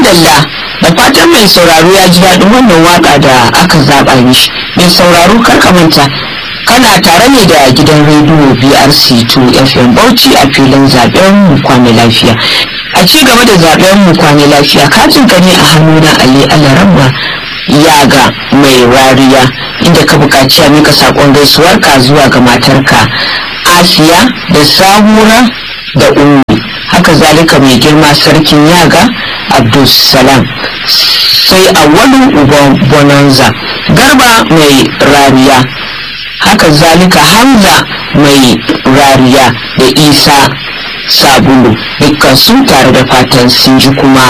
madalla da fatan mai sauraro ya ji daɗin wannan waka da aka zaɓa mishi mai sauraro kar ka manta kana tare ne da gidan rediyo brc 2 fm bauchi a filin zaben mu kwane lafiya a ci gaba da zaben mu kwane lafiya katin ka ne a hannuna ali alarabba yaga mai rariya inda ka buƙaci a mika saƙon gaisuwarka zuwa ga matarka asiya da sahura da ummi haka zalika mai girma sarkin yaga abdulsalam sai awwalu uban bonanza garba mai rariya haka zalika hamza mai rariya da isa sabulu dukkan su tare da fatan sun ji kuma